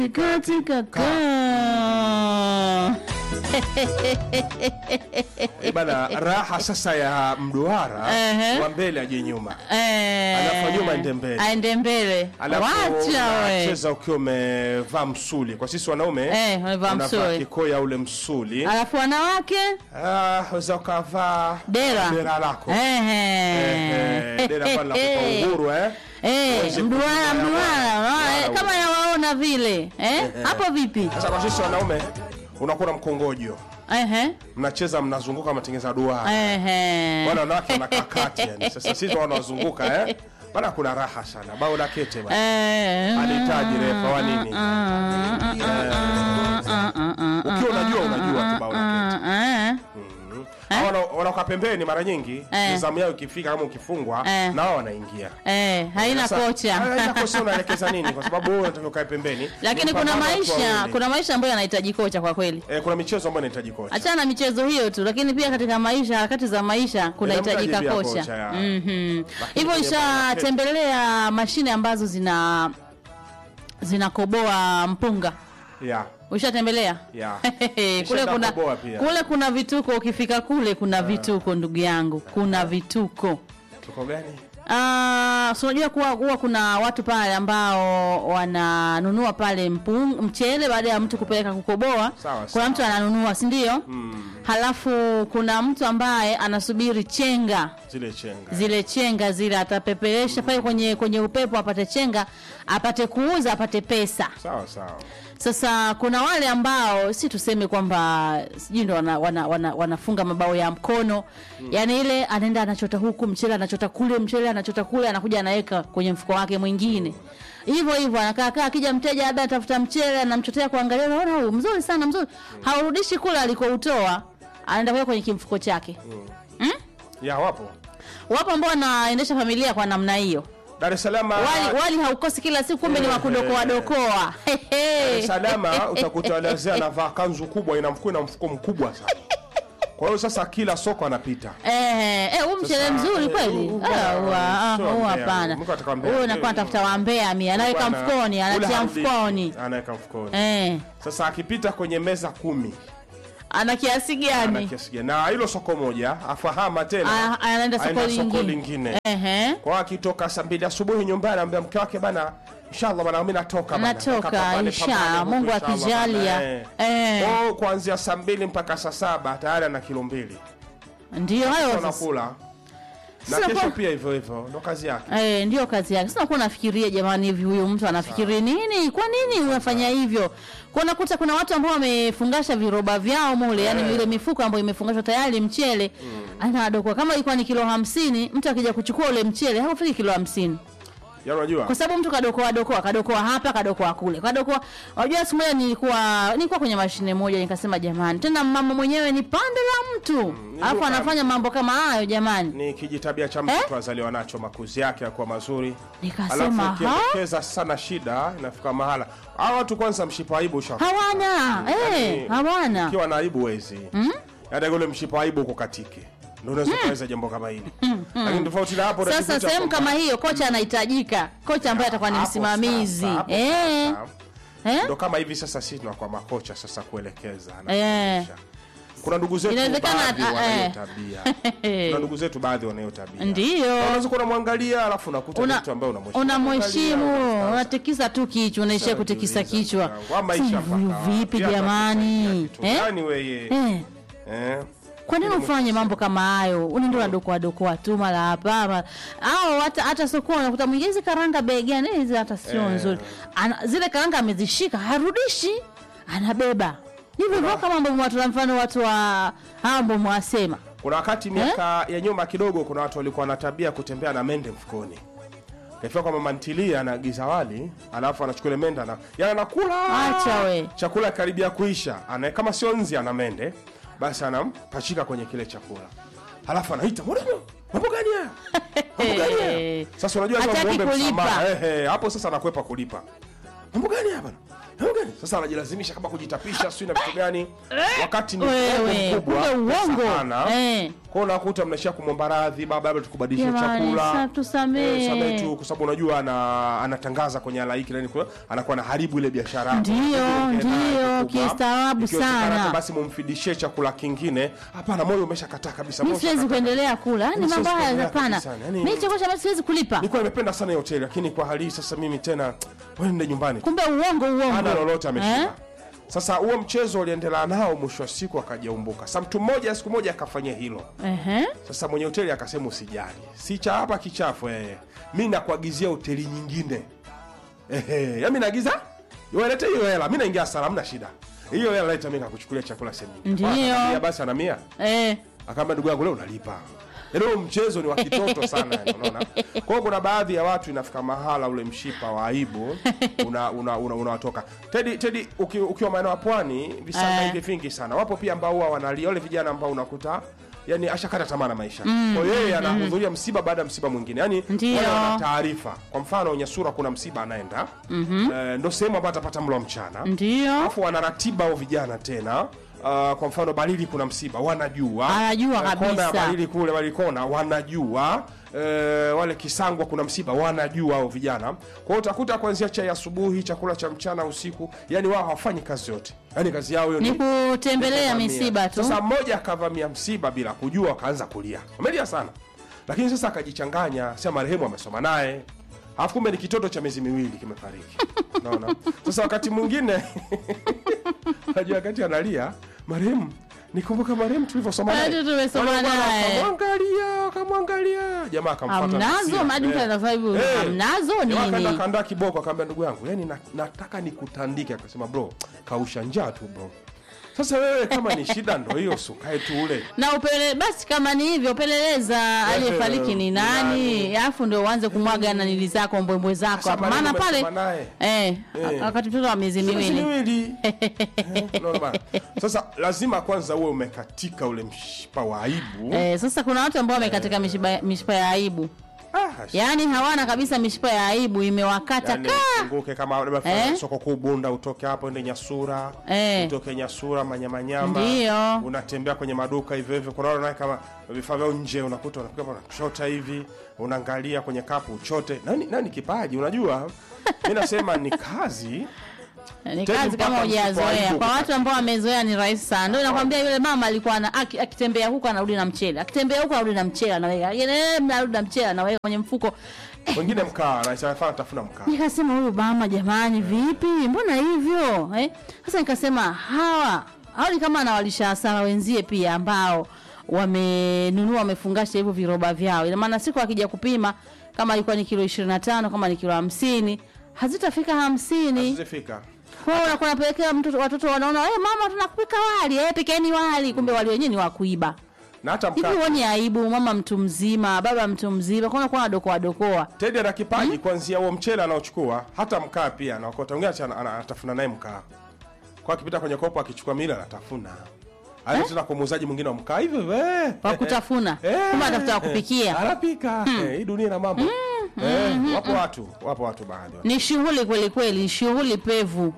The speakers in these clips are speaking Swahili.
katika kaa Eh, bana raha sasa ya mduara Ehe. wa mbele aje nyuma Eh, Alafu nyuma aende mbele. aende mbele alafu wacha we unacheza ukiwa umevaa msuli kwa sisi wanaume Eh, wamevaa unavaa msuli. kikoya ule msuli alafu wanawake Ah, weza ukavaa dera dera lako Ehe. Eh, dera pale linakupa uhuru eh Eh, Uweze mduara kutembea mduara wapi. unaona, eh, Mduara kama yawaona vile eh? hapo vipi sasa kwa sisi wanaume unakuwa na mkongojo Ehe. mnacheza mnazunguka mnatengeneza duara Ehe. wale wanawake wanakaa kati yani sasa sisi wanazunguka eh bana kuna raha sana bao la kete bana Eh. alihitaji refa wa nini ukiwa unajua unajua tu bao la kete Eh. Hao wana- wanaokaa pembeni mara nyingi Eh. zamu yao ikifika kama ukifungwa Eh. na wao wanaingia Eh, haina Sasa, kocha haina kocha unaelekeza nini kwa sababu wewe unatakiwa ukae pembeni lakini Ni kuna mpambano watu maisha wawili. kuna maisha ambayo yanahitaji kocha kwa kweli eh, kuna michezo ambayo inahitaji kocha achana na michezo hiyo tu lakini pia katika maisha harakati za maisha kunahitajika Inamhitaji pia kocha kocha, ya. Mhm. Lakini hivyo kwenye basket- ishatembelea mashine ambazo zina zinakoboa mpunga yeah. ushatembelea Yeah. kule Nishaenda kuna koboa pia. kule kuna vituko ukifika kule kuna vituko ndugu yangu kuna vituko tuko gani Ah, so unajua kuwa huwa kuna watu pale ambao wananunua pale mpung, mchele baada ya mtu kupeleka kukoboa. Sawa, kuna sawa. mtu ananunua, si ndio? Halafu kuna mtu ambaye anasubiri chenga zile chenga zile chenga zile atapeperesha pale kwenye kwenye upepo apate chenga apate kuuza apate pesa. sawa sawa Sasa kuna wale ambao si tuseme kwamba sijui ndo wana, wana, wana, wanafunga mabao ya mkono mm. Yaani ile anaenda anachota huku mchele anachota kule mchele anachota kule anakuja anaweka kwenye mfuko wake mwingine hivyo hivyo anakaa kaa, akija mteja labda atafuta mchele anamchotea kuangalia, unaona huyu mzuri sana mzuri, haurudishi kule alikoutoa, anaenda kuweka kwenye kimfuko chake. ya wapo Wapo ambao wanaendesha familia kwa namna hiyo, Dar es Salaam wali, wali haukosi kila siku, kumbe ni wakudokoa dokoa. Dar es Salaam utakuta wazee anavaa kanzu kubwa ina mfuko ina mfuko mkubwa sana kwa hiyo sasa kila soko anapita Eh, eh, huu mchele Sasa, mzuri eh, kweli? huu Ah, bwana, wa- ah, sio huu mbea. hapana. Mtu ataka mbea. Huyu anakuwa anatafuta wambea mia, anaweka Bwana, mfukoni, ule anatia harudi. mfukoni. anaweka mfukoni Eh, sasa akipita kwenye meza kumi ana kiasi ana gani? kiasi gani na hilo soko moja afahama tena Ah, anaenda soko aenda soko lingine. lingine Ehe. kwa akitoka saa mbili asubuhi nyumbani anambia mke wake bana inshallah bana mimi natoka bana. Natoka, Kapambane, inshallah, pambane huku, Mungu inshallah akijalia. bana, eh. Eh. Oh, kuanzia saa mbili mpaka saa saba tayari ana kilo mbili Ndio hayo sasa. anakula na Sasa kesho kwa- pia hivyo hivyo ndo kazi yake Eh, ndio kazi yake. Sasa kuwa nafikiria jamani, hivi huyu mtu anafikiri nini? Kwa nini unafanya hivyo? Kwa unakuta kuna watu ambao wamefungasha viroba vyao mule, yani ile mifuko ambayo imefungashwa tayari mchele. Ana adokoa kama ilikuwa ni kilo hamsini, mtu akija kuchukua ule mchele haufiki kilo hamsini. ya unajua Kwa sababu mtu kadokoa dokoa, kadokoa hapa, kadokoa kule. Kadokoa. Unajua siku moja nilikuwa nilikuwa kwenye mashine moja nikasema jamani, tena mama mwenyewe ni pande la mtu. Alafu duka- anafanya mambo kama hayo jamani. ni kijitabia cha mtu Eh? tu azaliwa nacho makuzi yake yakuwa mazuri Nikasema, alafu ukielekeza sana shida inafika mahala hawa watu kwanza mshipa aibu usha Hawana. Eh, hawana. ukiwa na aibu wezi hata ule mshipa aibu uko katike ndio unaweza kuweza jambo kama hili lakini tofauti na hapo Sasa unajikuta sehemu kwamba- kama hiyo kocha anahitajika, kocha ambaye atakuwa ni Hapo msimamizi sasa, hapo eh, sasa. eh? ndo kama hivi sasa sisi tunakuwa makocha sasa kuelekeza na Eh. kufundisha. kuna ndugu zetu Inawezekana, baadhi ah, wanayo eh. tabia kuna ndugu zetu baadhi wanayo tabia Ndio unaweza kuwa unamwangalia alafu unakuta una ni mtu ambaye unamheshimu unamheshimu, Unamwangalia, unatikisa tu kichwa, unaishia kutikisa kichwa. Wa maisha Sasa huyu mpaka vipi wapi? Hata jamani? kusaidia kitu Eh? gani weye Eh. eh Kwa nini ufanye mambo kama hayo? Unaenda unadokoa dokoa tu mara hapa mara au hata hata sokoni unakuta mwingine hizi karanga bei gani hizi hata sio nzuri. Ana, zile karanga amezishika harudishi, anabeba. Hivyo hivyo kama ambavyo watu mfano watu wa hao ambao mwasema. kuna wakati miaka ya nyuma kidogo kuna watu walikuwa na tabia ya kutembea na mende mfukoni kafika kwa mama ntilia anaagiza wali alafu anachukua ile mende ana yani anakula Acha we. chakula karibia kuisha ana kama sio nzi ana mende basi anampachika kwenye kile chakula halafu anaita mwanangu mambo gani haya mambo gani haya sasa unajua lazima Hataki muombe kulipa. msamaha ehe hapo sasa anakwepa kulipa mambo gani hapa mambo gani sasa anajilazimisha kama kujitapisha sio na vitu gani wakati ni wewe uongo mkubwa kumbe pesa uongo hana. eh. Kwa hiyo unakuta mnaishia kumwomba radhi, baba, labda tukubadilishe Jamani, chakula. sa- tusamehe. Eh, samehe tu kwa sababu unajua ana, anatangaza kwenye alaiki nani kwa anakuwa na haribu ile biashara. yako. Ndio, Ukienda ndio, kubwa, kistaarabu ikiwezekana sana. hata Basi mumfidishie chakula kingine. Hapana, moyo umeshakataa kabisa. mi moyo siwezi umeshakataa. kuendelea kula ni Mimi mambo siwezi haya kuendelea hapana kabisa, yani- mi chakula cha basi siwezi kulipa Nilikuwa nimependa sana hiyo hoteli lakini kwa hali hii sasa mimi tena wende nyumbani. kumbe uongo uongo Hana lolote ameshiba. Eh? Sasa huo mchezo uliendelea nao, mwisho wa siku akajaumbuka. Sasa mtu mmoja siku moja akafanyia hilo. Ehe. Sasa mwenye hoteli akasema usijali, si cha hapa kichafu eh. Mi nakuagizia hoteli nyingine ehe, yami naagiza walete hiyo hela, mi naingia sala, hamna shida. Hiyo hela leta, mi kakuchukulia chakula sehemu nyingine. Ndio. Akamwambia, basi ana mia, Eh. akaambia ndugu yangu leo unalipa. Yaani huo mchezo ni wa kitoto sana yani, unaona. Kwa hiyo kuna baadhi ya watu inafika mahala ule mshipa wa aibu una una, una, unawatoka. Tedi Tedi uki, ukiwa maeneo ya pwani visanga Eh. hivi vingi sana. Wapo pia ambao huwa wanalia wale vijana ambao unakuta yani ashakata tamaa na maisha. Kwa hiyo yeye anahudhuria msiba baada ya msiba mwingine. Yaani Ndio. wale wana taarifa. Kwa mfano Nyasura kuna msiba anaenda. Eh, ndio sehemu ambayo atapata mlo wa mchana. ndio Alafu wanaratiba hao vijana tena. Uh, kwa mfano Balili kuna msiba wanajua, Anajua Eh, kona ya kabisa. Balili kule Balikona wanajua eh, wale Kisangwa kuna msiba wanajua hao vijana. Kwa hiyo utakuta kuanzia chai asubuhi, chakula cha mchana, usiku, yani wao hawafanyi kazi yote, yani kazi yao hiyo ni ni kutembelea kuvamia. misiba tu Sasa mmoja akavamia msiba bila kujua, akaanza kulia, amelia sana, lakini sasa akajichanganya, sema marehemu amesoma naye alafu kumbe ni kitoto cha miezi miwili kimefariki. Unaona? Sasa wakati mwingine najua wakati analia marehemu nikumbuka marehemu tulivyosoma naye. Bado tumesoma Wale bwana naye. Wakamwangalia, wakamwangalia. Jamaa akamfuata. hamnazo msia. maduka Eh. yanafaa hivyo Eh. hamnazo Jamaa akaenda nini kaandaa kiboko akamwambia ndugu yangu, yani na, nataka nikutandike. Akasema bro, kausha njaa tu bro. Sasa wewe kama ni shida ndo hiyo, sukae tu ule. na upele basi kama ni hivyo peleleza aliyefariki ni ni nani nani? alafu ndio uanze kumwaga nanili zako mbwembwe zako Sasa hapo marehemu maana pale umesoma naye. eh, Eh. wakati mtoto wa miezi Miezi miwili miwili. Eh, unaona bana? Sasa lazima kwanza uwe umekatika ule mshipa wa aibu. eh, sasa kuna watu ambao wamekatika mishipa, mishipa ya aibu Ah, yaani hawana kabisa mishipa ya aibu imewakata yani kaa funguke kama labda Eh? soko kuu Bunda, utoke hapo ende Nyasura, Eh. utoke Nyasura manyamanyama, Ndio. unatembea kwenye maduka hivyo hivyo. Kuna wale kama vifaa vya nje, unakuta unapiga hapo unachota hivi, unaangalia kwenye kapu uchote. Nani nani kipaji, unajua mimi nasema ni kazi ni Tena kazi kama mpaka msipo hujazoea aibu kwa watu kukata. ambao wamezoea ni rahisi sana ndio nakwambia yule mama alikuwa ana, aki- akitembea huko anarudi na mchele akitembea huko anarudi na mchele anaweka Eh, anarudi na mchele anaweka kwenye mfuko wengine mkaa na sana tafuna mkaa. nikasema huyu mama jamani vipi mbona hivyo eh? sasa nikasema hawa hawa ni kama anawalisha hasara wenzie pia ambao wamenunua wamefungasha hivyo viroba vyao ina maana siku akija kupima kama ilikuwa ni kilo 25 kama ni kilo hamsini hazitafika hamsini Zifika. kwa hiyo unakuwa unapelekea mtoto watoto wanaona hey, mama tunakupika wali eh, pikeni wali kumbe wali wenyewe ni wa kuiba Na hata hivi mkaa. huoni aibu mama mtu mzima baba mtu mzima kwa unakuwa unadokoa dokoa Tedi ana kipaji kuanzia huo mchele anaochukua, hata mkaa pia anaokota. Mwingine ana- ana- anatafuna naye mkaa. Kwa akipita kwenye kopo akichukua mila anatafuna. Aenda tena kwa muuzaji mwingine wa mkaa hivyo we. wa kutafuna kumbe anatafuta wa kupikia Anapika. Eh, hii dunia ina mambo. Eh, wapo watu, wapo watu baadhi. ni shughuli kweli kweli shughuli pevu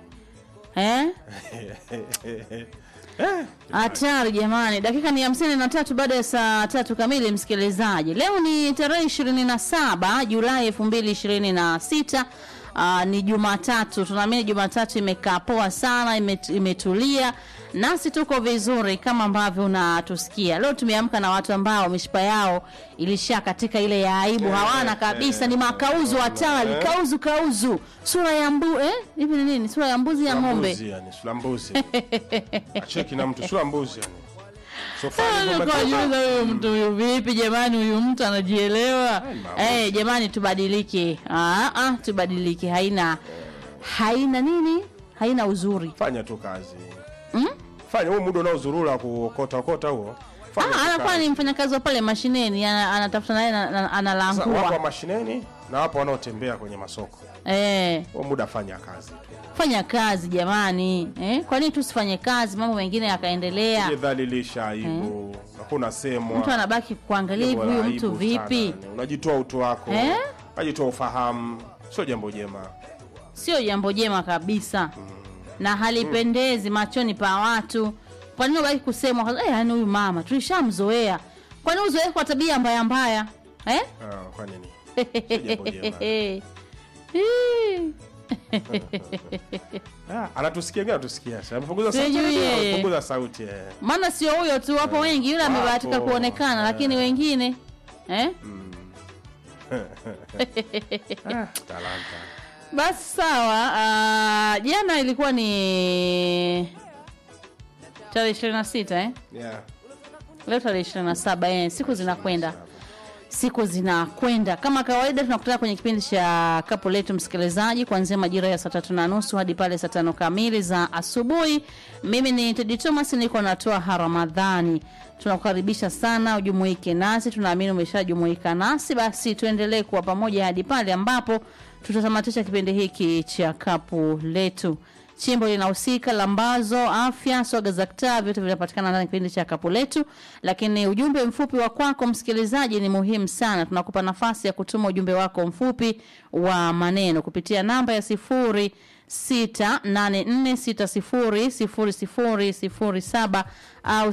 eh? Eh, hatari jamani dakika ni hamsini na tatu baada ya saa tatu kamili msikilizaji leo ni tarehe ishirini na saba julai elfu mbili ishirini na sita Uh, ni jumatatu tunaamini jumatatu imekaa poa sana imet, imetulia nasi tuko vizuri kama ambavyo unatusikia leo tumeamka na watu ambao mishipa yao ilisha katika ile ya aibu hawana kabisa ni makauzu hatari Eh. kauzu kauzu sura ya mbu eh? hivi ni nini sura ya mbuzi ya ng'ombe mbuzi yani, sura mbuzi. Acheki na mtu sura mbuzi yani. So far hivyo Nilikuwa umetoka. najiuliza huyu mtu huyu vipi jamani huyu mtu anajielewa mama. eh jamani tubadilike ah, ah, tubadilike haina haina nini haina uzuri Fanya tu kazi. Fanya huo muda unaozurura kuokota okota huo. Fanya tu ah, anakuwa kazi. ni mfanyakazi wa pale mashineni ana- anatafuta naye na- na- Sasa wapo wa analangua mashineni na wapo wanaotembea kwenye masoko. eh, Huo muda fanya kazi tu. fanya kazi jamani eh, kwa nini tusifanye kazi mambo mengine yakaendelea Jidhalilisha aibu. Hakuna semwa. mtu anabaki kuangalia hivi Jambo la huyu mtu aibu vipi sana, yani. Unajitoa utu wako. Eh? Unajitoa ufahamu. Sio jambo jema. sio jambo jema kabisa na halipendezi machoni pa watu kwa nini ubaki kusemwa eh, yani huyu mama tulishamzoea kwa nini uzoee kwa tabia mbaya mbaya eh? Ah, kwa nini Sio jambo jema. Hii. Ah, anatusikia gani anatusikia Sasa amepunguza sauti Sijui labda yeye. amepunguza sauti eh. maana sio huyo tu wapo wengi yule Wapo. amebahatika kuonekana Eh. lakini wengine eh? Ah, talanta basi sawa ah, jana ilikuwa ni tarehe ishirini na sita eh? yeah. leo tarehe ishirini na saba eh, siku zinakwenda siku zinakwenda kama kawaida tunakutana kwenye kipindi cha kapu letu msikilizaji kuanzia majira ya saa tatu na nusu hadi pale saa tano kamili za asubuhi mimi ni tedi thomas niko natoa haramadhani tunakukaribisha sana ujumuike nasi tunaamini umeshajumuika nasi basi tuendelee kuwa pamoja hadi pale ambapo tutatamatisha kipindi hiki cha kapu letu chimbo linahusika lambazo afya swaga za ktaa vyote vinapatikana ndani ya kipindi cha kapu letu lakini ujumbe mfupi wa kwako msikilizaji ni muhimu sana tunakupa nafasi ya kutuma ujumbe wako mfupi wa maneno kupitia namba ya sifuri 684600007 au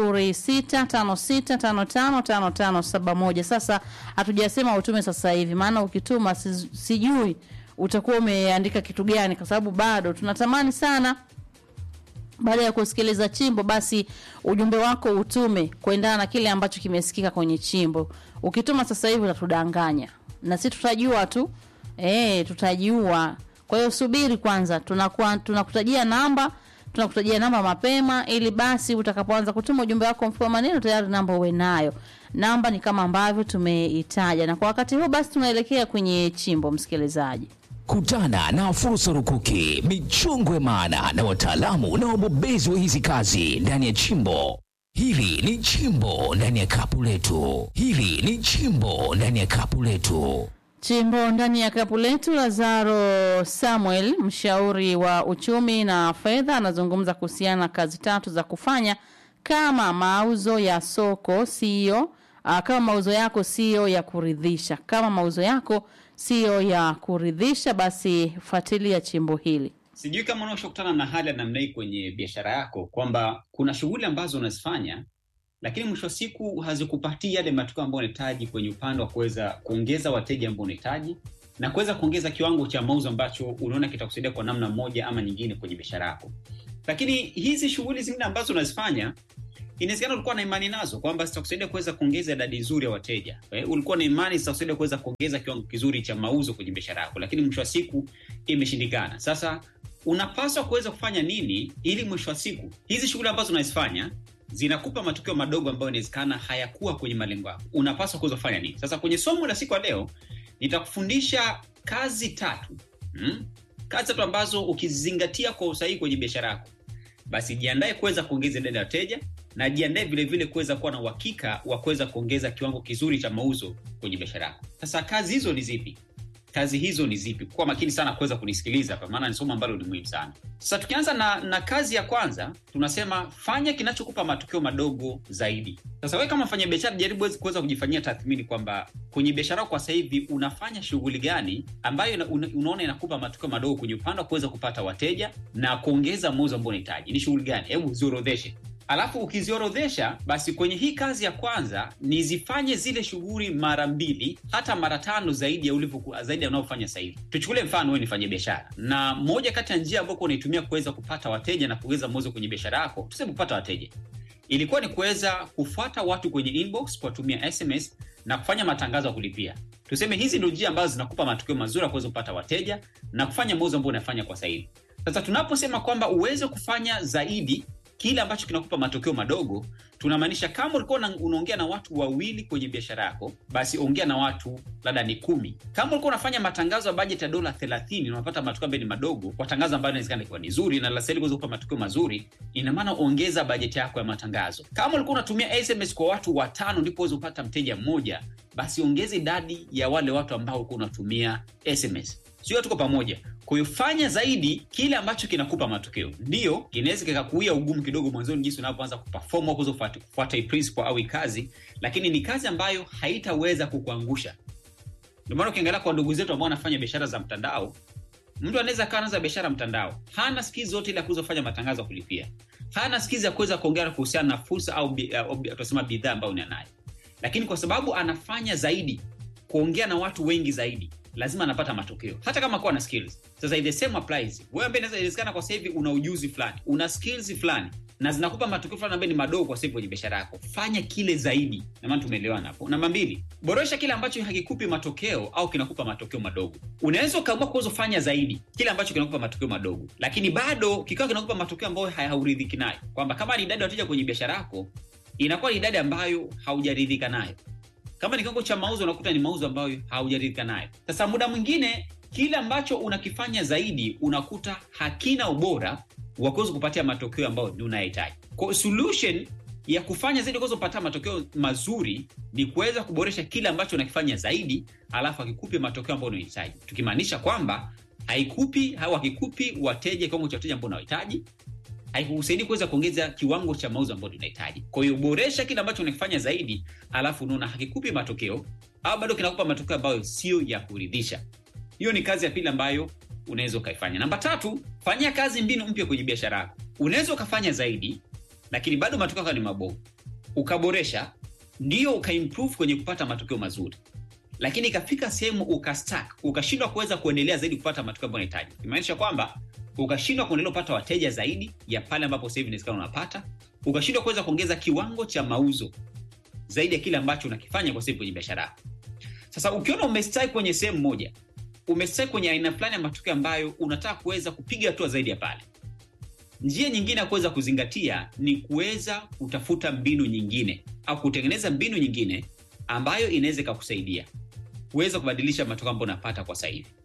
0656555571 sasa hatujasema utume sasa hivi maana ukituma si- sijui utakuwa umeandika kitu gani kwa sababu bado tunatamani sana baada ya kusikiliza chimbo basi ujumbe wako utume kuendana na kile ambacho kimesikika kwenye chimbo ukituma sasa hivi utatudanganya na si tutajua tu e, tutajua kwa hiyo subiri kwanza tunakuwa tunakutajia namba tunakutajia namba mapema ili basi utakapoanza kutuma ujumbe wako mfupi wa maneno tayari namba uwe nayo namba ni kama ambavyo tumeitaja na kwa wakati huu basi tunaelekea kwenye chimbo msikilizaji Kutana na fursa rukuki, michongwe maana na wataalamu na wabobezi wa hizi kazi ndani ya chimbo. Hili ni chimbo ndani ya kapu letu. Hili ni chimbo ndani ya kapu letu. Chimbo ndani ya kapu letu, Lazaro Samuel, mshauri wa uchumi na fedha, anazungumza kuhusiana na kazi tatu za kufanya kama mauzo ya soko sio uh, kama mauzo yako sio ya kuridhisha. Kama mauzo yako sio ya kuridhisha, basi fuatilia chimbo hili. Sijui kama unaoshakutana na hali ya namna hii kwenye biashara yako, kwamba kuna shughuli ambazo unazifanya lakini mwisho wa siku hazikupatii yale matokeo ambayo unahitaji kwenye upande wa kuweza kuongeza wateja ambao unahitaji na kuweza kuongeza kiwango cha mauzo ambacho unaona kitakusaidia kwa namna moja ama nyingine kwenye biashara yako. Lakini hizi shughuli zingine ambazo unazifanya inawezekana ulikuwa na imani nazo kwamba zitakusaidia kuweza kuongeza idadi nzuri ya wateja eh, ulikuwa na imani zitakusaidia kuweza kuongeza kiwango kizuri cha mauzo kwenye biashara yako, lakini mwisho wa siku imeshindikana. Sasa unapaswa kuweza kufanya nini ili mwisho wa siku hizi shughuli ambazo unazifanya zinakupa matokeo madogo ambayo inawezekana hayakuwa kwenye malengo yako, unapaswa kuweza kufanya nini? Sasa kwenye somo la siku ya leo nitakufundisha kazi tatu hmm? kazi tatu ambazo ukizingatia kwa usahihi kwenye biashara yako basi jiandae kuweza kuongeza idadi ya wateja na jiandae vile vile kuweza kuwa na uhakika wa kuweza kuongeza kiwango kizuri cha mauzo kwenye biashara yako. Sasa kazi hizo ni zipi? Kazi hizo ni zipi? Kuwa makini sana kuweza kunisikiliza hapa, maana ni somo ambalo ni muhimu sana. Sasa tukianza na, na kazi ya kwanza, tunasema fanya kinachokupa matokeo madogo zaidi. Sasa wewe kama mfanya biashara, jaribu kuweza kujifanyia tathmini kwamba kwenye biashara yako kwa sasa hivi unafanya shughuli gani ambayo una, una, unaona inakupa matokeo madogo kwenye upande wa kuweza kupata wateja na kuongeza mauzo ambao unahitaji. Ni shughuli gani? Hebu ziorodheshe alafu ukiziorodhesha basi kwenye hii kazi ya kwanza ni zifanye zile shughuli mara mbili hata mara tano zaidi ya ulivyoku- zaidi ya unaofanya sasa hivi tuchukulie mfano wewe nifanye biashara na moja kati ya njia ambayo unaitumia kuweza kupata wateja na kuongeza mauzo kwenye biashara yako tuseme kupata wateja ilikuwa ni kuweza kufuata watu kwenye inbox kuwatumia sms na kufanya matangazo ya kulipia tuseme hizi ndio njia ambazo zinakupa matokeo mazuri ya kuweza kupata wateja na kufanya mauzo ambayo unafanya kwa sasa hivi sasa tunaposema kwamba uweze kufanya zaidi kile ambacho kinakupa matokeo madogo tunamaanisha kama ulikuwa una- unaongea na watu wawili kwenye biashara yako basi ongea na watu labda ni kumi kama ulikuwa unafanya matangazo ya bajeti ya dola 30 na unapata matokeo ambayo ni madogo kwa tangazo ambayo inawezekana ikiwa ni zuri na laseli kuweza kupa matokeo mazuri ina maana ongeza bajeti yako ya matangazo kama ulikuwa unatumia sms kwa watu watano ndipo uweze kupata mteja mmoja basi ongeza idadi ya wale watu ambao ulikuwa unatumia sms sio tuko pamoja kwa hiyo fanya zaidi kile ambacho kinakupa matokeo ndio kinaweza kikakuia ugumu kidogo mwanzoni jinsi unapoanza kuperform au kuweza kufuata- kufuata hii principle au hii kazi lakini ni kazi ambayo haitaweza kukuangusha ndio maana ukiangalia kwa ndugu zetu ambao wanafanya biashara za mtandao mtu anaweza kawa anaanza biashara mtandao hana skills zote ile ya kuweza kufanya matangazo ya kulipia hana skills ya kuweza kuongea kuhusiana na fursa au bi- au bi- tunasema bidhaa ambayo ni anayo lakini kwa sababu anafanya zaidi kuongea na watu wengi zaidi lazima anapata matokeo hata kama kuwa na skills sasa the same applies wewe ambaye inaweza inawezekana kwa sasa hivi una ujuzi fulani una skills fulani na zinakupa matokeo fulani ambayo ni madogo kwa sasa hivi kwenye biashara yako fanya kile zaidi na maana tumeelewana hapo namba mbili boresha kile ambacho hakikupi matokeo au kinakupa matokeo madogo unaweza ukaamua kuweza kufanya zaidi kile ambacho kinakupa matokeo madogo lakini bado kikawa kinakupa matokeo ambayo hauridhiki nayo kwamba kama ni idadi ya wateja kwenye biashara yako inakuwa ni idadi ambayo haujaridhika nayo kama ni kiwango cha mauzo unakuta ni mauzo ambayo haujaridhika nayo sasa muda mwingine kile ambacho unakifanya zaidi unakuta hakina ubora wa kuweza kupatia matokeo ambayo ni unayahitaji kwa solution ya kufanya zaidi kuweza kupatia matokeo mazuri ni kuweza kuboresha kile ambacho unakifanya zaidi alafu akikupi matokeo ambayo unahitaji tukimaanisha kwamba haikupi au hakikupi wateja kiwango cha wateja ambao unahitaji haikusaidi kuweza kuongeza kiwango cha mauzo ambayo tunahitaji kwa hiyo boresha kile ambacho unakifanya zaidi alafu unaona hakikupi matokeo au bado kinakupa matokeo ambayo sio ya kuridhisha hiyo ni kazi ya pili ambayo unaweza ukaifanya namba tatu fanyia kazi mbinu mpya kwenye biashara yako unaweza ukafanya zaidi lakini bado matokeo yako ni mabovu ukaboresha ndio ukaimprove kwenye kupata matokeo mazuri lakini ikafika sehemu ukastak ukashindwa kuweza kuendelea zaidi kupata matokeo ambayo unahitaji imaanisha kwamba ukashindwa kuendelea kupata wateja zaidi ya pale ambapo sasa hivi inawezekana unapata ukashindwa kuweza kuongeza kiwango cha mauzo zaidi ya kile ambacho unakifanya kwa sasa hivi kwenye biashara yako sasa ukiona umestai kwenye sehemu moja umestai kwenye aina fulani ya matokeo ambayo unataka kuweza kupiga hatua zaidi ya pale njia nyingine ya kuweza kuzingatia ni kuweza kutafuta mbinu nyingine au kutengeneza mbinu nyingine ambayo inaweza ikakusaidia kuweza kubadilisha matokeo ambayo unapata kwa sasa hivi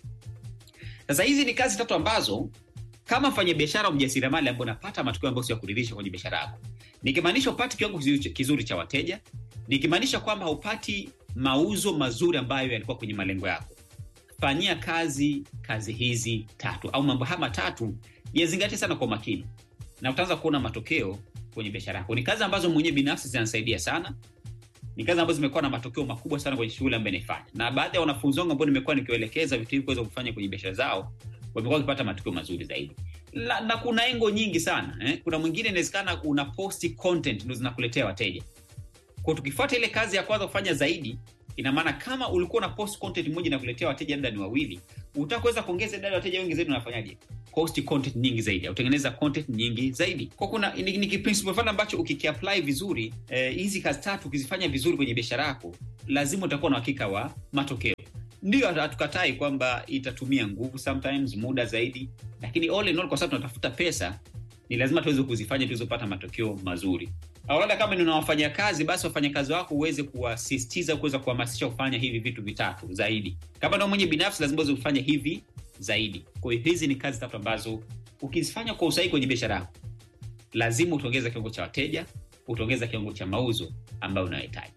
sasa hizi ni kazi tatu ambazo kama mfanya biashara mjasiriamali ambao unapata matokeo ambayo sio ya kuridhisha kwenye biashara yako nikimaanisha upati kiwango kizuri cha- kizuri cha wateja nikimaanisha kwamba haupati mauzo mazuri ambayo yalikuwa kwenye malengo yako fanyia kazi kazi hizi tatu au mambo haya matatu yazingatie sana kwa makini na utaanza kuona matokeo kwenye biashara yako ni kazi ambazo mwenyewe binafsi zinasaidia sana ni kazi ambazo zimekuwa na matokeo makubwa sana kwenye shughuli ambayo naifanya na baadhi ya wanafunzi wangu ambao nimekuwa nikiwaelekeza vitu hivi kuweza kufanya kwenye biashara zao wamekuwa wakipata matokeo mazuri zaidi na, na kuna engo nyingi sana eh? kuna mwingine inawezekana una posti content ndo zinakuletea wateja kwa tukifuata ile kazi ya kwanza kufanya zaidi ina maana kama ulikuwa na post content moja na kuletea wateja labda ni wawili utakuweza kuongeza idadi ya wateja wengi zaidi unafanyaje post content nyingi zaidi au tengeneza content nyingi zaidi kwa kuna ni, ni kiprinciple fulani ambacho ukikiapply vizuri eh, hizi kazi tatu ukizifanya vizuri kwenye biashara yako lazima utakuwa na uhakika wa matokeo ndio hatukatai kwamba itatumia nguvu sometimes muda zaidi lakini all in all kwa sababu tunatafuta pesa ni lazima tuweze kuzifanya tuweze kupata matokeo mazuri au labda kama ni una wafanyakazi basi wafanyakazi wako uweze kuwasisitiza kuweza kuhamasisha kufanya hivi vitu vitatu zaidi kama nao mwenye binafsi lazima uweze kufanya hivi zaidi kwa hiyo hizi ni kazi tatu ambazo ukizifanya kwa usahihi kwenye biashara yako lazima utaongeza kiwango cha wateja utaongeza kiwango cha mauzo ambayo unayohitaji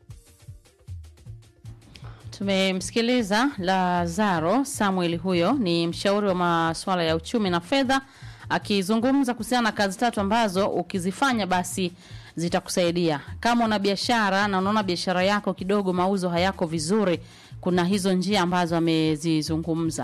Tumemsikiliza Lazaro Samuel, huyo ni mshauri wa masuala ya uchumi na fedha, akizungumza kuhusiana na kazi tatu ambazo ukizifanya basi zitakusaidia. Kama una biashara na unaona biashara yako kidogo mauzo hayako vizuri, kuna hizo njia ambazo amezizungumza.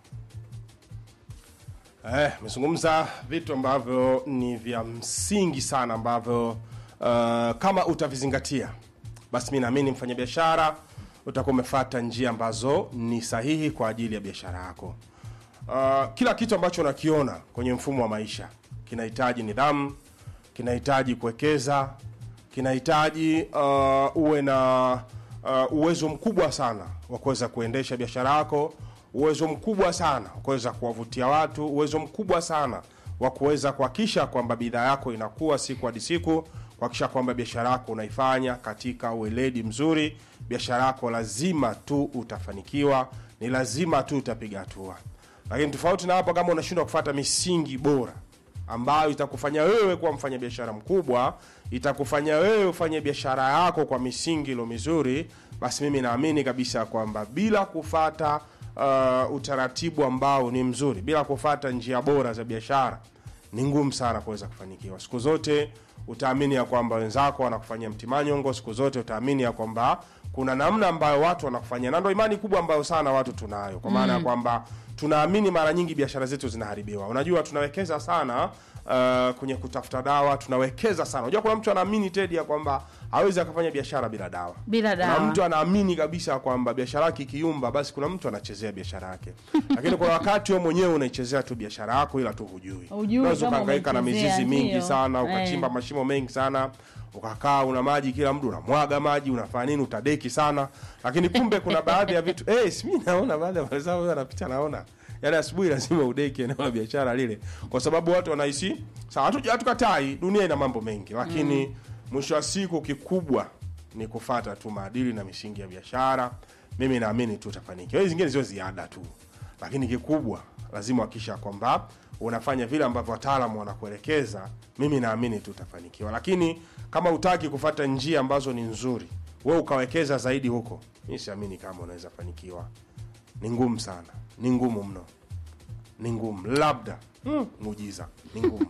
Eh, amezungumza vitu ambavyo ni vya msingi sana ambavyo uh, kama utavizingatia basi mi naamini mfanyabiashara utakuwa umefata njia ambazo ni sahihi kwa ajili ya biashara yako. Uh, kila kitu ambacho unakiona kwenye mfumo wa maisha kinahitaji nidhamu, kinahitaji kuwekeza, kinahitaji uh, uwe na uh, uwezo mkubwa sana wa kuweza kuendesha biashara yako, uwezo mkubwa sana wa kuweza kuwavutia watu, uwezo mkubwa sana wa kuweza kuhakikisha kwamba bidhaa yako inakuwa siku hadi siku, kuhakikisha kwamba biashara yako unaifanya katika ueledi mzuri. Biashara yako lazima tu utafanikiwa, ni lazima tu utapiga hatua. Lakini tofauti na hapo, kama unashindwa kufuata misingi bora ambayo itakufanya wewe kuwa mfanyabiashara mkubwa, itakufanya wewe ufanye biashara yako kwa misingi ilo mizuri, basi mimi naamini kabisa kwamba bila kufata uh, utaratibu ambao ni mzuri, bila kufata njia bora za biashara, ni ngumu sana kuweza kufanikiwa. Siku zote utaamini ya kwamba wenzako wanakufanyia mtimanyongo, siku zote utaamini ya kwamba kuna namna ambayo watu wanafanya na ndo imani kubwa ambayo sana watu tunayo kwa maana ya kwamba tunaamini mara nyingi biashara zetu zinaharibiwa unajua tunawekeza sana uh, kwenye kutafuta dawa tunawekeza sana unajua kuna mtu anaamini tedi ya kwamba hawezi akafanya biashara bila dawa Bila kuna dawa. mtu anaamini kabisa kwamba biashara yake ikiyumba basi kuna mtu anachezea biashara yake lakini kuna wakati wewe mwenyewe unaichezea tu biashara yako ila tu hujui Hujui unaweza kama ukahangaika na umeichezea, mizizi mingi ndio. sana ukachimba Eh. mashimo mengi sana ukakaa una maji kila mtu unamwaga maji unafanya nini utadeki sana lakini kumbe kuna baadhi ya vitu eh si mimi naona baadhi ya wenzao wewe anapita naona yaani asubuhi lazima udeki eneo la biashara lile kwa sababu watu wanahisi sawa hatu- hatukatai dunia ina mambo mengi lakini mwisho wa siku kikubwa ni kufata tu maadili na misingi ya biashara mimi naamini tu utafanikiwa hizi zingine sio ziada tu lakini kikubwa lazima hakisha kwamba unafanya vile ambavyo wataalamu wanakuelekeza mimi naamini tu utafanikiwa lakini kama utaki kufata njia ambazo ni nzuri we ukawekeza zaidi huko mi siamini kama unaweza fanikiwa ni ngumu sana ni ngumu mno ni ngumu labda mm, muujiza ni ngumu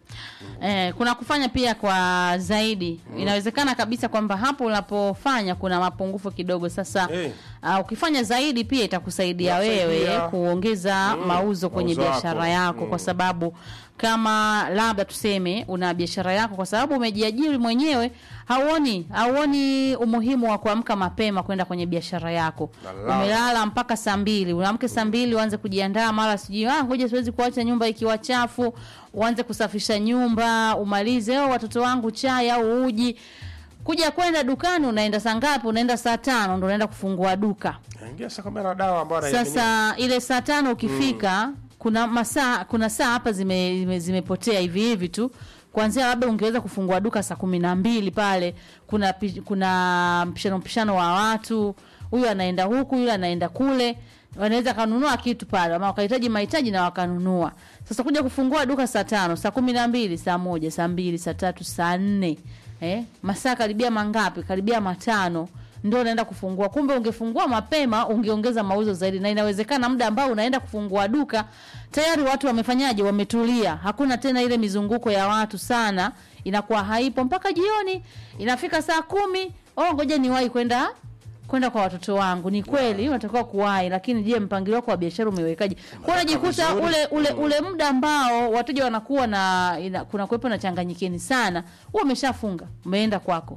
Eh, kuna kufanya pia kwa zaidi inawezekana kabisa kwamba hapo unapofanya kuna mapungufu kidogo sasa Eh. uh, ukifanya zaidi pia itakusaidia Itakusaidia. wewe kuongeza mauzo kwenye mauzo biashara yako. yako kwa sababu kama labda tuseme una biashara yako kwa sababu umejiajiri mwenyewe hauoni hauoni umuhimu wa kuamka mapema kwenda kwenye biashara yako Lala. umelala mpaka saa mbili unaamke saa mbili uanze kujiandaa mara sijui ah, ngoja siwezi kuacha nyumba ikiwa chafu uanze kusafisha nyumba umalize oh, watoto wangu chai au uji kuja kwenda dukani unaenda saa ngapi unaenda saa tano ndo unaenda kufungua duka ingia sasa kama na dawa ambayo anaiaminia. sasa ile saa tano ukifika kuna masaa kuna saa hapa zime, zime, zimepotea hivi hivi tu kwanzia labda ungeweza kufungua duka saa kumi na mbili pale kuna pi- kuna mpishano mpishano wa watu huyu anaenda huku yule anaenda kule wanaweza kanunua kitu pale ama wakahitaji mahitaji na wakanunua sasa kuja kufungua duka saa tano saa kumi na mbili saa moja saa mbili saa tatu saa nne eh? masaa karibia mangapi karibia matano ndio unaenda kufungua kumbe ungefungua mapema ungeongeza mauzo zaidi na inawezekana muda ambao unaenda kufungua duka tayari watu wamefanyaje wametulia hakuna tena ile mizunguko ya watu sana inakuwa haipo mpaka jioni inafika saa kumi oh ngoja niwahi kwenda kwenda kwa watoto wangu ni kweli unatakiwa kuwahi lakini je mpangilio wako wa biashara umewekaje kwa unajikuta vizuri. ule ule ule muda ambao wateja wanakuwa na ina, kuna kuwepo na changanyikeni sana huo umeshafunga umeenda kwako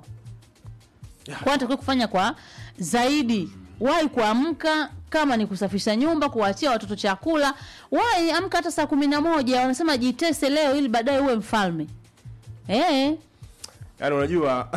kwa natakiwa kufanya kwa zaidi wahi kuamka kama ni kusafisha nyumba kuwaachia watoto chakula wahi amka hata saa kumi na moja wanasema jitese leo ili baadaye uwe mfalme eh yaani unajua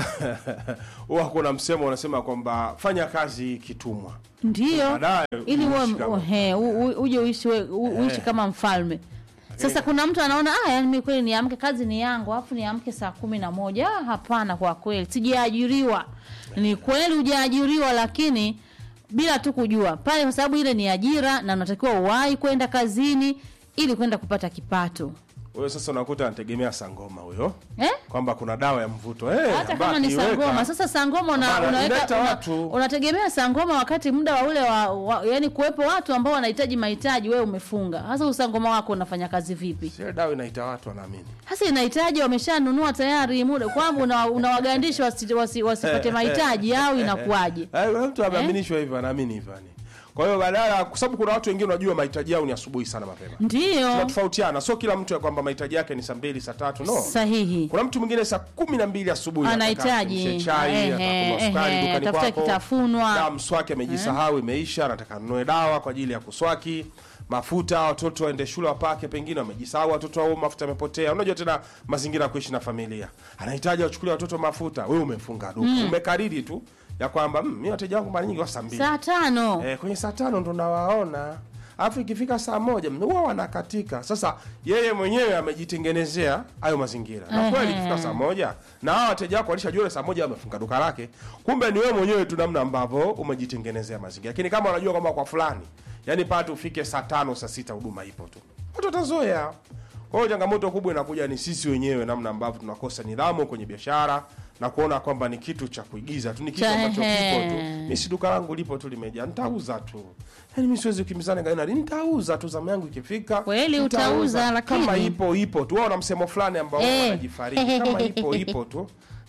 huwa kuna msemo unasema kwamba fanya kazi kitumwa ndio Baadaye ili uwe uishi kama- he, u- u- uje uishi we- u- uishi kama mfalme sasa kuna mtu anaona ah, yani mimi kweli niamke kazi ni yangu alafu niamke saa kumi na moja ah, hapana kwa kweli sijaajiriwa ni kweli hujaajiriwa lakini bila tu kujua pale kwa sababu ile ni ajira na unatakiwa uwahi kwenda kazini ili kwenda kupata kipato huyo sasa unakuta anategemea sangoma huyo eh? kwamba kuna dawa ya mvuto eh, hata ambayo kama ni akiiweka- sangoma sasa sangoma una, Hapana, unaweka inaleta una, watu. unategemea sangoma wakati muda wa ule wa, wa yani kuwepo watu ambao wanahitaji mahitaji wewe umefunga hasa usangoma wako unafanya kazi vipi Sio dawa inaita watu wanaamini hasa inahitaji wameshanunua tayari muda kwamba una- unawagandisha wasi, wasi, wasipate mahitaji au inakuwaje Eh, kuna mtu ameaminishwa hivyo anaamini hivyo yani kwa hiyo badala kwa sababu kuna watu wengine unajua mahitaji yao ni asubuhi sana mapema ndio tunatofautiana sio kila mtu ya kwamba mahitaji yake ni saa mbili saa tatu no sahihi kuna mtu mwingine saa kumi na mbili asubuhi Anahitaji, anataka chai ehe, atakunywa sukari ehe, dukani atafuta kwako kitafunwa. na mswaki amejisahau imeisha anataka anunue dawa kwa ajili ya kuswaki mafuta watoto waende shule wapake pengine wamejisahau watoto au mafuta yamepotea unajua tena mazingira ya kuishi na familia anahitaji wachukulie watoto mafuta wewe umefunga duka umekariri tu ya kwamba "Mm, mi wateja wangu mara nyingi wa saa mbili saa tano eh, kwenye saa tano ndo nawaona alafu ikifika saa moja huwa wanakatika sasa yeye mwenyewe amejitengenezea hayo mazingira na kweli ikifika saa moja na hawa wateja wako walishajua ile saa moja wamefunga duka lake kumbe ni wewe mwenyewe tu namna ambavyo umejitengenezea mazingira lakini kama unajua kwamba kwa fulani yani pate ufike saa tano saa sita huduma ipo tu watu watazoea kwa hiyo changamoto kubwa inakuja ni sisi wenyewe namna ambavyo tunakosa nidhamu kwenye biashara na kuona kwamba ni kitu cha kuigiza tu ni kitu Cha- ambacho kipo tu ehe. mi si duka langu lipo tu limejaa nitauza tu yaani mi siwezi kukimbizana gaina nitauza tu zamu yangu ikifika Kweli nitauza. utauza, lakini- kama ipo ipo tu wao na msemo fulani ambao Eh. wanajifariji kama ipo ipo tu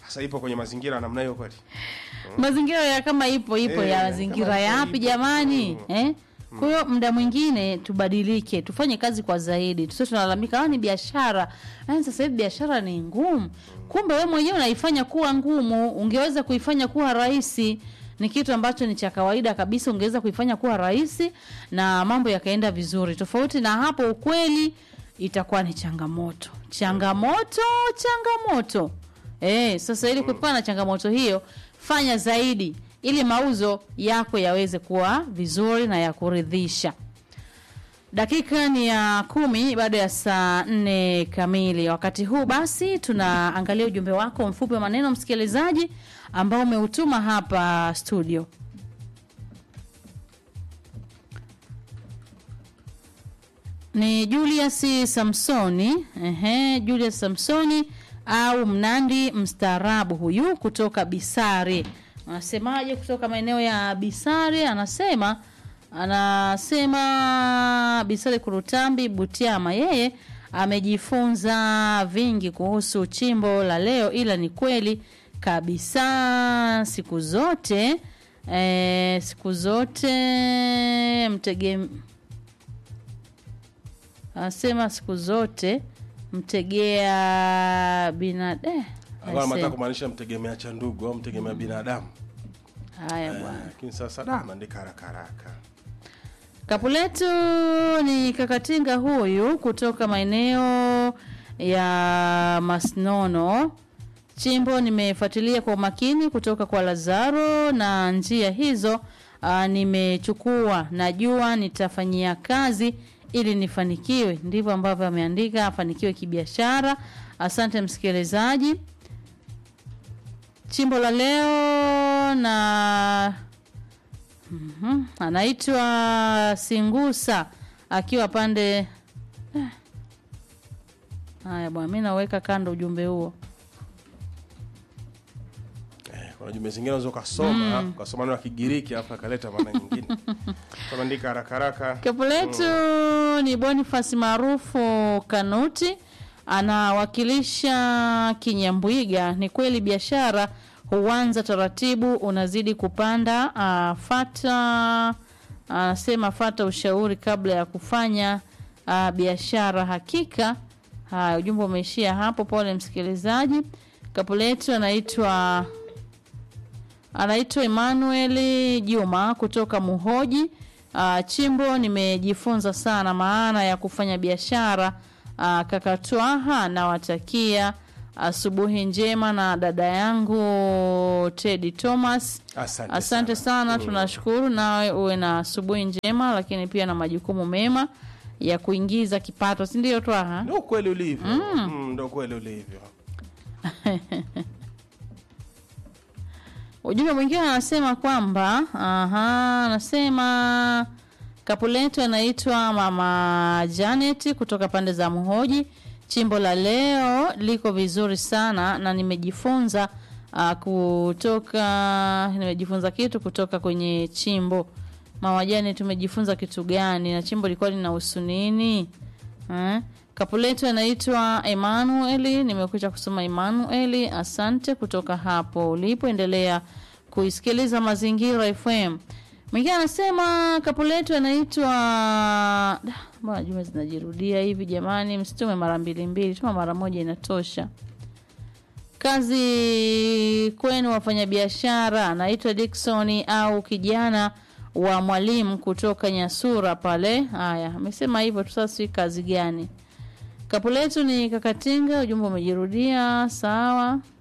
sasa ipo kwenye mazingira ya namna hiyo kweli mazingira ya kama ipo ipo Eh, ya kama mazingira ipo, yapi ipo. jamani Mm. eh? kwa hiyo muda mwingine tubadilike tufanye kazi kwa zaidi tusio tunalalamika "Ah, ni biashara Yaani sasa hivi biashara ni ngumu kumbe we mwenyewe unaifanya kuwa ngumu ungeweza kuifanya kuwa rahisi ni kitu ambacho ni cha kawaida kabisa ungeweza kuifanya kuwa rahisi na mambo yakaenda vizuri tofauti na hapo ukweli itakuwa ni changamoto changamoto changamoto Eh, sasa ili kuepukana na changamoto hiyo, fanya zaidi ili mauzo yako yaweze kuwa vizuri na ya kuridhisha. Dakika ni ya kumi baada ya saa nne kamili. Wakati huu basi, tunaangalia ujumbe wako mfupi wa maneno msikilizaji, ambao umeutuma hapa studio. ni Julius Samsoni. Ehe, Julius Samsoni au Mnandi mstaarabu huyu kutoka Bisari. Anasemaje kutoka maeneo ya Bisari? Anasema anasema Bisari Kurutambi Butiama, yeye amejifunza vingi kuhusu chimbo la leo, ila ni kweli kabisa siku zote eh, siku zote mtege anasema siku zote mtegea binadamu alikuwa anataka kumaanisha mtegemea cha ndugu au mtegemea binadamu haya bwana lakini sasa da maandika haraka haraka Kapu letu ni Kakatinga huyu kutoka maeneo ya Masnono. Chimbo nimefuatilia kwa umakini kutoka kwa Lazaro na njia hizo uh, nimechukua, najua nitafanyia kazi ili nifanikiwe. Ndivyo ambavyo ameandika, afanikiwe kibiashara. Asante msikilizaji. Chimbo la leo na Mhm. anaitwa Singusa akiwa pande Eh. haya bwana, mi naweka kando ujumbe huo. eh, kuna jumbe zingine unaweza ukasoma ukasoma neno la Kigiriki alafu akaleta maana nyingine tunaandika haraka haraka Kapu letu ni Boniface maarufu Kanuti, anawakilisha Kinyambwiga. Ni kweli biashara huanza taratibu, unazidi kupanda. Uh, fata anasema fata ushauri kabla ya kufanya uh, biashara. Hakika haya, ujumbe umeishia hapo. Pole msikilizaji. Kapu letu anaitwa anaitwa Emmanuel Juma kutoka Muhoji. Uh, chimbo nimejifunza sana maana ya kufanya biashara. Uh, kakatwaha nawatakia asubuhi njema na dada yangu Teddy Thomas. asante, Asante sana, tunashukuru. Nawe uwe na asubuhi njema, lakini pia na majukumu mema ya kuingiza kipato, si ndio Twaha? ndo ukweli ulivyo mm. ndo ukweli ulivyo Ujumbe mwingine anasema kwamba aha, anasema kapu letu anaitwa Mama Janet kutoka pande za Muhoji. Chimbo la leo liko vizuri sana na nimejifunza uh, kutoka nimejifunza kitu kutoka kwenye chimbo. Mama Janet, tumejifunza kitu gani na chimbo lilikuwa linahusu nini? Eh? Kapu letu anaitwa Emmanuel, nimekuja kusoma Emmanuel. Asante kutoka hapo ulipoendelea kuisikiliza Mazingira FM. Mwingine anasema kapu letu anaitwa Da, mbona jumbe zinajirudia hivi jamani? Msitume mara mbili mbili, tuma mara moja inatosha. Kazi kwenu wafanyabiashara, anaitwa Dickson au kijana wa mwalimu kutoka Nyasura pale. Haya, amesema hivyo tu, sasa si kazi gani? Kapu letu ni Kakatinga, ujumbe umejirudia. Sawa.